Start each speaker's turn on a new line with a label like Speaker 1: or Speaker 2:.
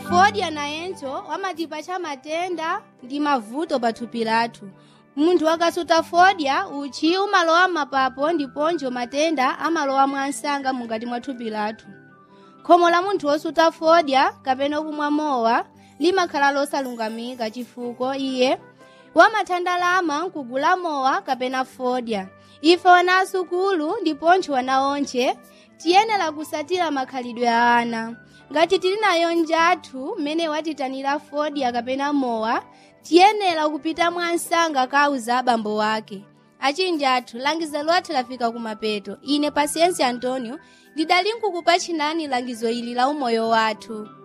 Speaker 1: fodya nayenso wamatipatcha matenda ndi mavuto pa thupi lathu munthu akasuta fodya uchi umalowa mapapo ndiponso matenda amalowa mwansanga mukati mwa thupi lathu khomo la munthu wosuta fodya kapena kumwa mowa limakhala losalungamika chifukwa iye wamathandalama nkugula mowa kapena fodya ife wana asukulu ndiponso wana onche tiyenera kusatira makhalidwe a ana ngati tili nayo njathu mmene watitanira fodya kapena mowa tiyenera kupita mwansanga kauza abambo wake achinji athu langizo lathu lafika kumapeto ine pasiensi antonio ndidali nkukupatchinani langizo ili la umoyo wathu